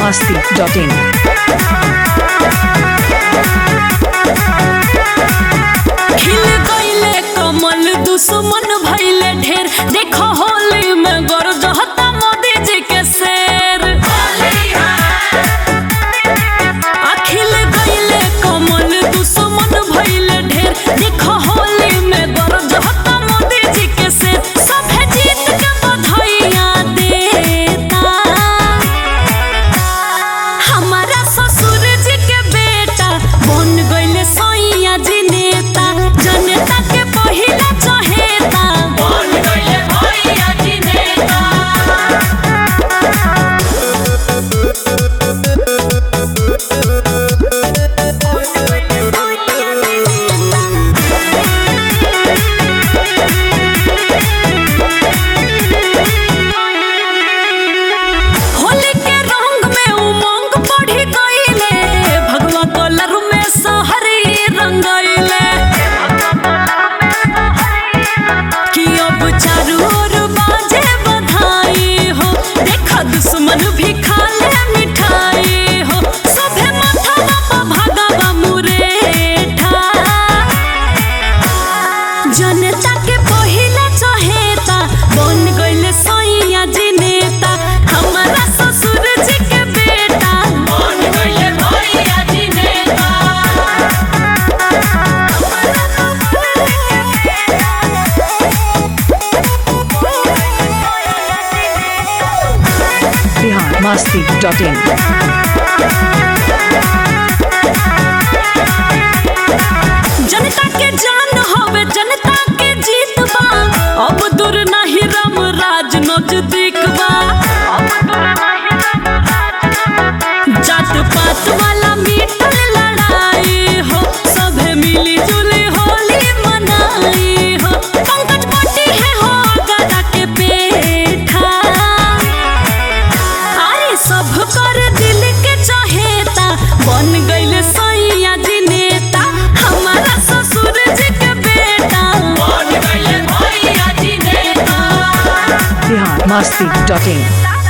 masti.in. खिल गईले कमल दुश्मन भइले ढेर देखो होली में गरजहता मोदी जी के शेर आ खिल गईले कमल दुश्मन भइले ढेर देखो होली में गरजहता मोदी जी के शेर सभे जीत के बधाइयाँ देता हमारा ससुर जी के बेटा बन गइले सैया जी नेता जनता के पहिला चहेता बन गइले भैया जी नेता होली के रंग में उमंग बढ़ी गईले भगवा कलर में सहरी रंगइले कि अब चारू ओर बाजे बधाई हो देखा दुश्मन भी खा ले मिठाई हो सभे माथा बाबा भगवा मुरेठा जनता के पहिला चहेता बन गइले सैया जी नेता हमारा ससुर जी के बेटा बन गइले भैया जी नेता Bihar masti.in. जनता के जान हवे जनता के जीत बा अब दूर नहीं राम राज नजदीक बा जात पात वाला मिटल लड़ाई हो सभे मिली जुली होली मनाई हो पंकज पट्टी है हो गदा के पेठा अरे सब कर दिल के चहेता बन गइले सैया जी नेता हमारा ससुर जी के बेटा बन गइले भैया जी नेता Bihar masti.in.